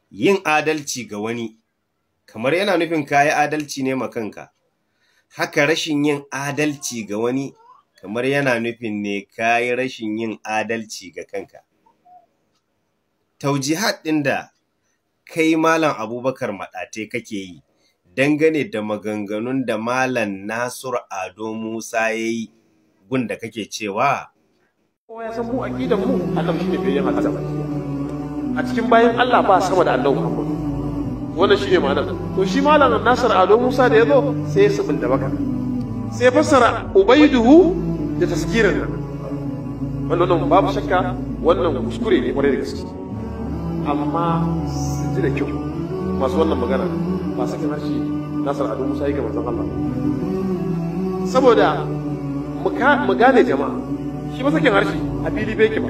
yin adalci ga wani kamar yana nufin kayi adalci ne ma kanka haka rashin yin adalci ga wani kamar yana nufin ne kayi rashin yin adalci ga kanka taujihat ɗin da kai malam abubakar maɗate kake yi dangane da maganganun da malam nasur ado musa ya yi gun da kake cewa kowa ya san mu aqidan mu Allah shine bai yin halitta a cikin bayan Allah ba sama da Allah Muhammad wannan shine ma'anar to shi malam Nasir Ado Musa da yazo sai ya subin da baka sai fassara ubaiduhu da taskirin nan wannan babu shakka wannan kuskure ne kwarai da gaske amma su ji da kyau masu wannan magana ba sakin harshe Nasir Ado Musa yake manzon Allah saboda mu gane jama'a shi ba sakin harshe a fili bai ke ba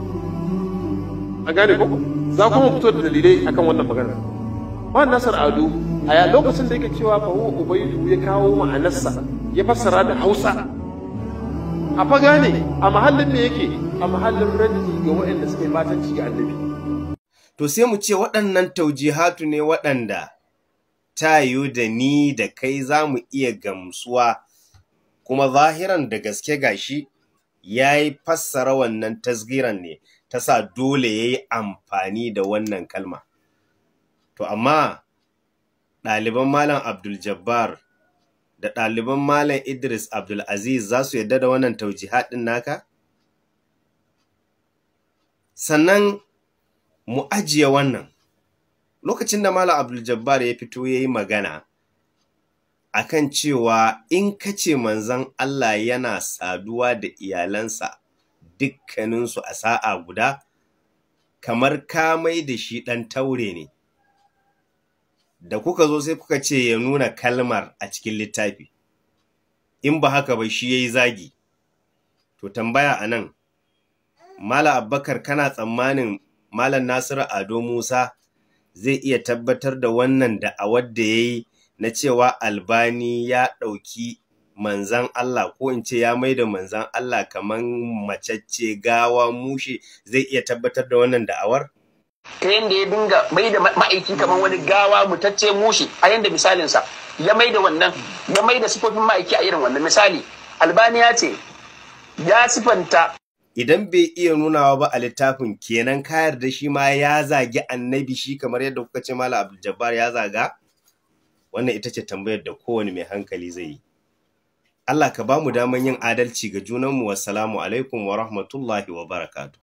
a gane ko za kuma fito da dalilai akan wannan magana ba nasar ado a lokacin da yake cewa fa huwa ubaydu ya kawo ma'anarsa ya fassara da hausa a fa gane a mahallin me yake a mahallin raddi ga waɗanda suka yi batanci ga annabi to sai mu ce waɗannan taujihatu ne waɗanda tayo da ni da kai za mu iya gamsuwa kuma zahiran da gaske gashi ya yi fassara wannan tasgiran ne ta sa dole ya yi amfani da wannan kalma. To amma ɗaliban Malam Abdul Jabbar da ɗaliban Malam Idris Abdul Aziz za su yadda da wannan taujihaɗin naka? Sannan mu ajiye wannan. Lokacin da Malam Abdul Jabbar ya fito ya yi magana, akan cewa in kace manzon Allah yana saduwa da iyalansa dukkaninsu a sa'a guda kamar ka mai da shi ɗan taure ne da kuka zo sai kuka ce ya nuna kalmar a cikin littafi in ba haka ba shi ya yi zagi to tambaya a nan mala abbakar kana tsammanin malam nasiru ado musa zai iya tabbatar da wannan da a wadda ya yi na cewa albani ya ɗauki manzan Allah ko in ce ya mai da manzan Allah kamar macacce gawa mushe zai iya tabbatar da wannan da'awar? ta yadda ya dinga mai da ma'aiki kamar wani gawa mutacce mushe a yadda misalinsa ya mai da wannan ya mai da sifofin ma'aiki a irin wannan misali albani ya ce ya sifanta Idan bai iya nunawa ba a littafin kenan kayar da shi ma ya zagi annabi shi kamar yadda kuka ce Malam Abdul Jabbar ya zaga? wannan ita ce tambayar da kowane mai hankali zai yi Allah ka ba mu daman yin adalci ga junanmu wassalamu alaikum wa rahmatullahi wa barakatu